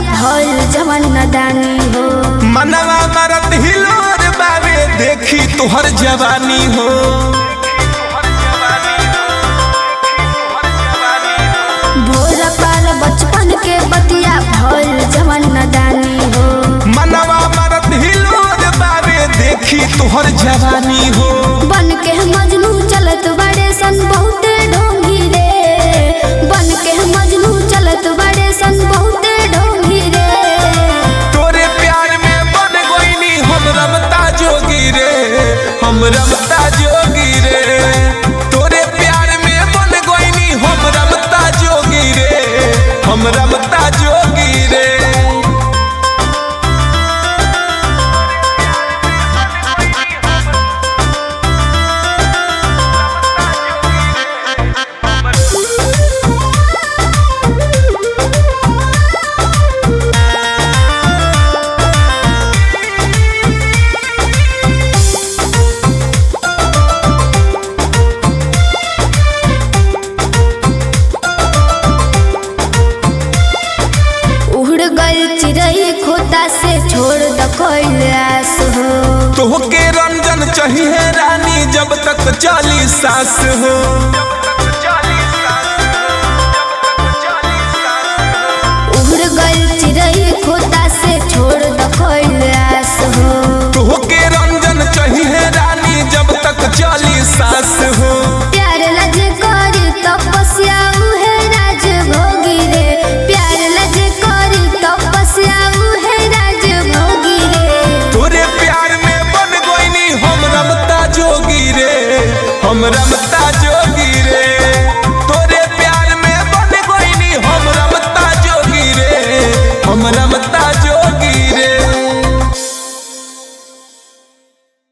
भइल जवन नदानी हो मनवा मरत हिलोर बावे देखी तुहर जवानी हो भोर पार बचपन के बतिया भइल जवन नदानी हो मनवा मरत हिलोर बावे देखी तुहर जवानी हो बन के मजनू चलत बड़े सन बहुते ढोंगी रे बन के मजनू चलत बड़े सन बहुते ढोंगी रे तोरे प्यार में बन गोइनी हम रमता जोगी रे हम रमता जोगी रे तोरे प्यार में बन गोइनी हम रमता जोगी रे हम रमता जोगी रे उड़ गई चिड़ई खोता से छोड़ द कैलाश हो तोहके रंजन चाहिए रानी जब तक चाली सास हो उड़ गई चिड़ई खोता से छोड़ द कैलाश हो तोहके रंजन चाहिए रानी जब तक चाली सास हो प्यार लज करी तपस्या उहे राज भोगी रे प्यार लज करी तपस्या उहे राज भोगी रे तोरे प्यार में बन गोइनी हम रमता जोगी रे हम रमता जोगी रे तोरे प्यार में बन गोइनी हम रमता जोगी रे हम रमता